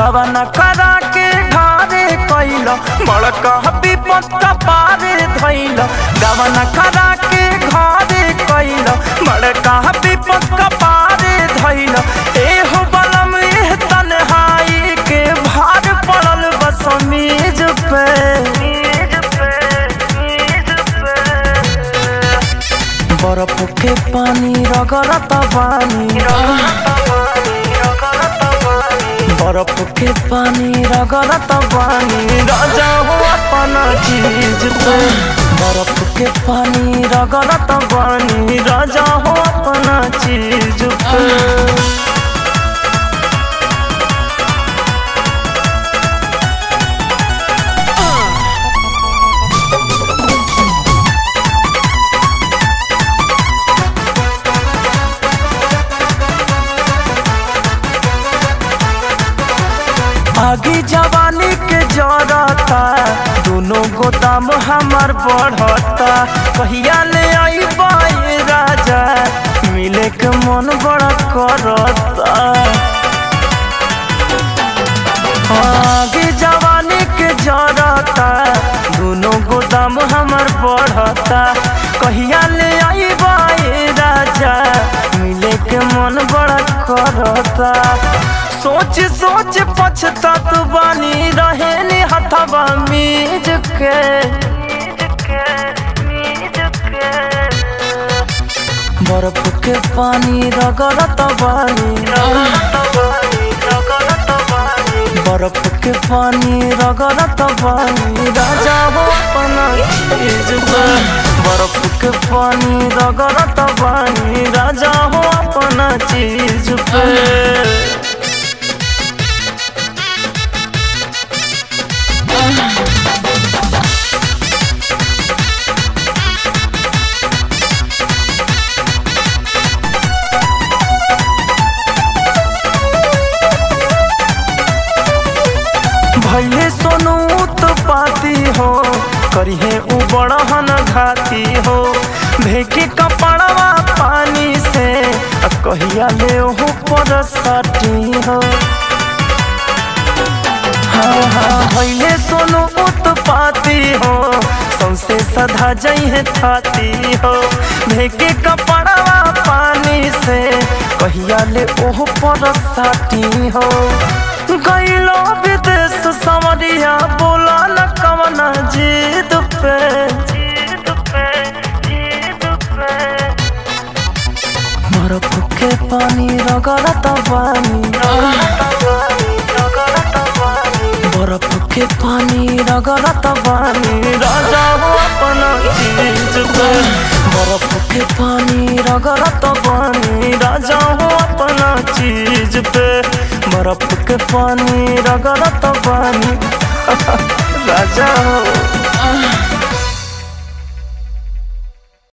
गवन करा के ढारे कैल बड़का विपत पारे धैल गवन करा के घारे कैल बड़का विपत पारे धैल एहो बलम एह तन्हाई के भार पड़ल बस मेज पे बर्फ के पानी रगड़त बानी बर्फ के पानी रगड़त बानी राजा हो अपना चीज पे बर्फ के पानी रगड़त बानी राजा हो अपना चीज पे आगे जवानी के जरता दोनों गोदाम हमार बढ़ता कहिया ले आई बाई राजा मिले के मन बड़ा करता आगे जवानी के जरता दोनों गोदाम हमार बढ़ता कहिया ले आई बाई राजा मिले के मन बड़ा करता सोच सोच पछतात बानी रहे नी हथवा मीज के बर्फ के पानी रगड़त बानी बर्फ के पानी रगड़त बानी राजा हो अपना चीज पे बर्फ के पानी रगड़त बानी राजा हो अपना चीज पे भैले सोनू तो पाती हो करिहे उ बड़हन घाती हो भेके कपड़वा पानी से आ कहिया ले ओहु पर सटी हो हाँ हाँ भैले सोनू उत्पाती हो सौसे सधा जइहे थाती हो भेके कपड़वा पानी से कहिया ले ओहु पर सटी हो गईलो विदेश समरिया बोला न कवना जीत पे बर्फ के पानी रगड़त बानी बर्फ के पानी रगड़त बानी राजा हो अपना चीज पे बर्फ के पानी रगड़त बानी राजा हो अपना चीज पे बर्फ के पानी रगड़त बानी राजा हो